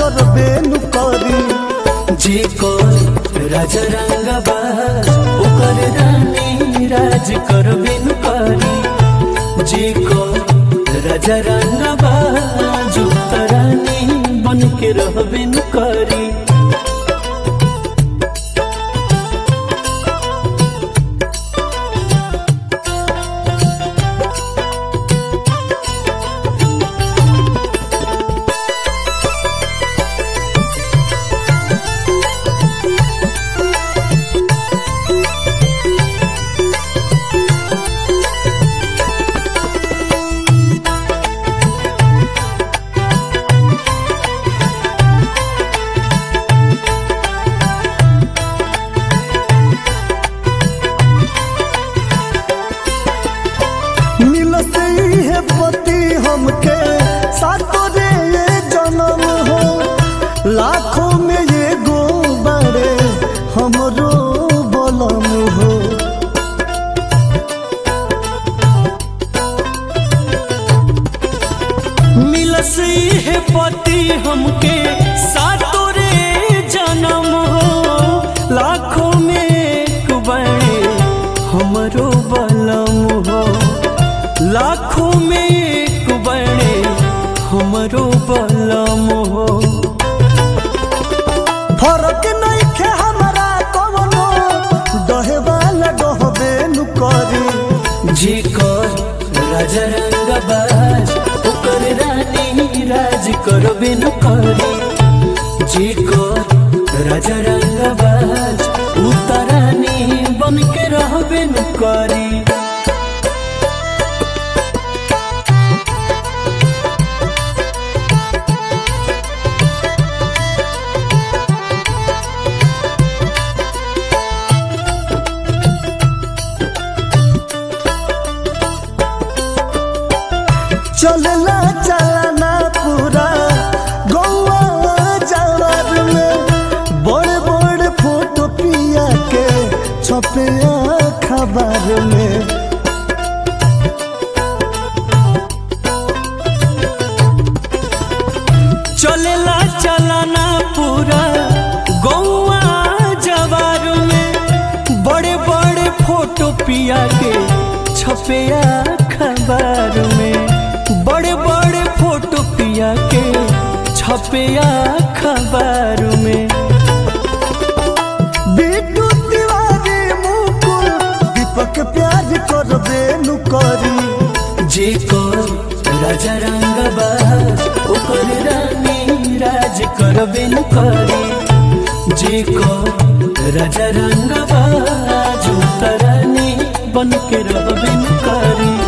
करबे नु करी जे कर राजा रंगबा ओकर रानी राज करबे न करी जे कर राजा रंगबा जुत रानी बन के रहबे न करी मिलते है पति हमके सातो रे ये जन्म हो लाखों में ये गो बड़े हमरो बलम हो मिलस है पति हमके सातो रे जन्म हो लाखों में एक बड़े हमरो बलम हो लाखों में एक बड़े हमरो बलम हो फरक नहीं खे हमारा कवनो डहे वाला डहबे नु करी जे कर राजा रंगबाज ओकर रानी राज करबे न करी जे कर राजा रंगबाज उतरानी बन के रहबे न करी चलला चलना पूरा गौवा जवार में बड़े बड़े फोटो पिया के छपे खबर में चलेला चलाना पूरा गौआ जवार में बड़े बड़े फोटो पिया के छपे अखबार में बड़े बड़े फोटो पिया के छपे अखबार में बिट्टू तिवारी मुकुल दीपक प्यार करबे नु करी जे कर राजा रंगबाज ओकर रानी राज करबे न करी जे कर राजा रंगबाज उतरानी बन के रहबे न करी